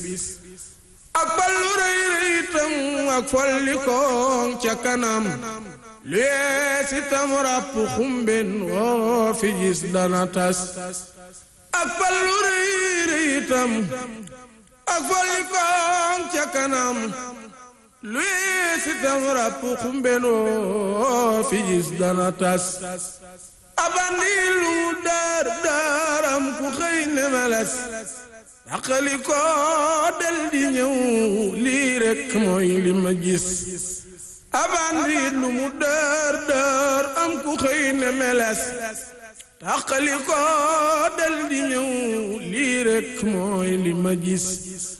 ak ballu rëy rëyitam ak folli koŋ ca kanam lees itam ràpp xumben woo fi gis dana tas ak ballu rëy rëyitam ak folli koŋ ca kanam lees itam ràpp xumben woo fi gis dana tas abandi lu daar daaram ku xëy ne meles daqali ko del di ñëw lii rekk mooy li ma gis abandi lu mu dër dër am ku xëy ne meles daqali ko del di ñëw lii rekk mooy li ma gis